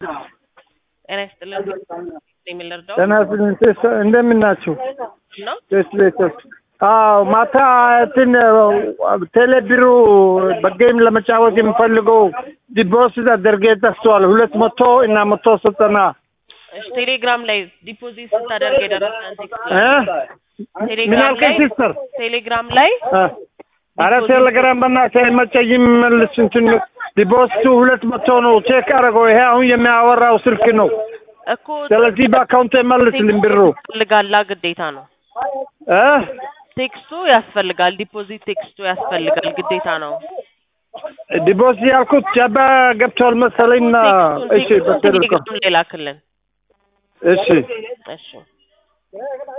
ጤና ይስጥልን የሚል እርዳው ጤና ይስጥልኝ ቴስ እንደምን ናችሁ? ነው። ቴስ ቤቶች አዎ ማታ እንትን ቴሌ ቢሩ በጌም ለመጫወት የምፈልገው ዲፖዚት አድርጌ ጠፍቷል። ሁለት መቶ እና መቶ ዘጠና እሺ፣ ቴሌግራም ላይ ዲፖዚት ስታደርግ የደረሰን ቴክስት እ ምን ቴሌግራም አልከኝ ላይ ሲስተር? ቴሌግራም ላይ እ ኧረ ቴሌግራም በእናትህ አይመቸኝም። መልስ እንትን ዲፖዚቱ ሁለት መቶ ነው። ቼክ አደረገው። ይሄ አሁን የሚያወራው ስልክ ነው። እኮ ስለዚህ በአካውንት መልስልኝ ብሩ ያስፈልጋላ ግዴታ ነው። እ ቴክስቱ ያስፈልጋል። ዲፖዚት ቴክስቱ ያስፈልጋል ግዴታ ነው። ዲፖዚት ያልኩት ጃባ ገብቷል መሰለኝና ቴክስቱን እሺ ቴክስቱን በቴሌኮም ቴሌግራም ላይ ላክልን። እሺ እሺ